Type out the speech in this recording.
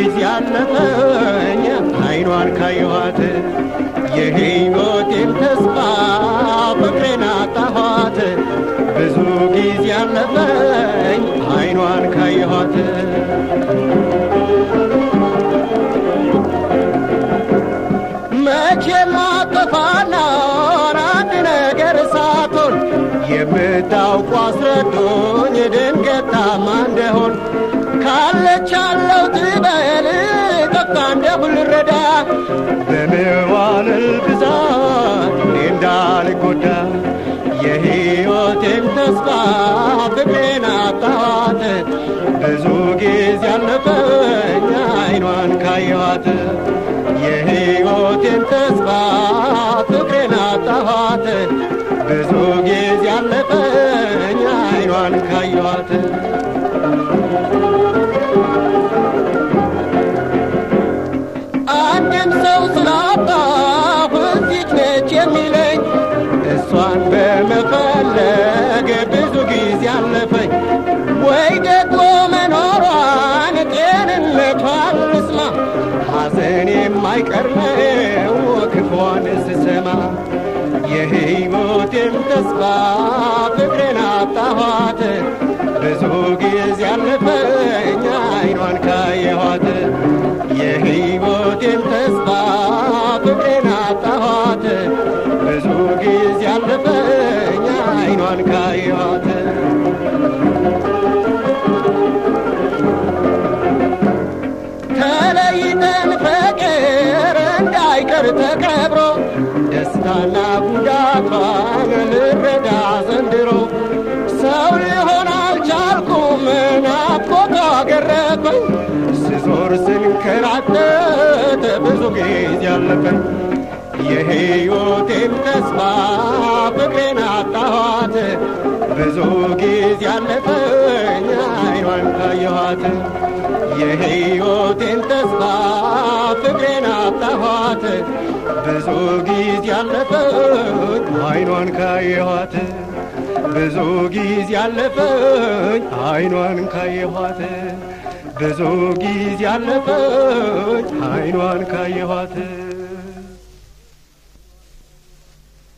ጊዜ አለፈኝ አይኗን ካየኋት የሕይወቴን ተስፋ ፍቅሬን አጣኋት ብዙ ጊዜ አለፈኝ አይኗን ካየኋት መቼ ማጠፋና አንድ ነገር ሳትሆን የምታውቁ አስረዱኝ ድንገት ታማ እንደሆን ካለች አለው ትበል ጠፍታ እንደሁ ልረዳ በመዋልል ብዛት እኔ እንዳልጎዳ የሕይወቴን ተስፋ ፍቅሬን አጣኋት ብዙ ጊዜ አለፈኝ አይኗን ካየኋት የሕይወቴን ተስፋ ፍቅሬን አጣኋት ብዙ ጊዜ አለፈኝ አይኗን ካየኋት አንድም ሰው ስላጣሁ እዚች ነች የሚለኝ እሷን በመፈለግ ብዙ ጊዜ አለፈኝ ወይ ደግሞ መኖሯን ጤንነቷን ልስማ ሐዘን የማይቀር ነው ክፏን ስሰማ የሕይወቴን ተስፋ ፍቅሬን አጣኋት ብዙ ጊዜ አለፈኝ አይኗን ካየኋት የሕይወቴን ተስፋ ፍቅሬን አጣኋት ብዙ ጊዜ አለፈኝ አይኗን ካየኋት ተለይተን ፍቅር እንዳይቀር ተቀብሮ ደስታና ጉዳቷን ልረዳ ዘንድሮ ሰው ሊሆን አልቻልኩም ናፍቆቷ ገረፈኝ ስዞር ስንከራተት ብዙ ጊዜ አለፈኝ የሕይወቴን ተስፋ ፍቅሬን አጣኋት ብዙ ጊዜ አለፈኝ አይኗን ካየኋት የሕይወቴን ተስፋ ፍቅሬን አጣኋት ብዙ ጊዜ አለፈኝ አይኗን ካየኋት ብዙ ጊዜ አለፈኝ አይኗን ካየኋት ብዙ ጊዜ አለፈኝ አይኗን ካየኋት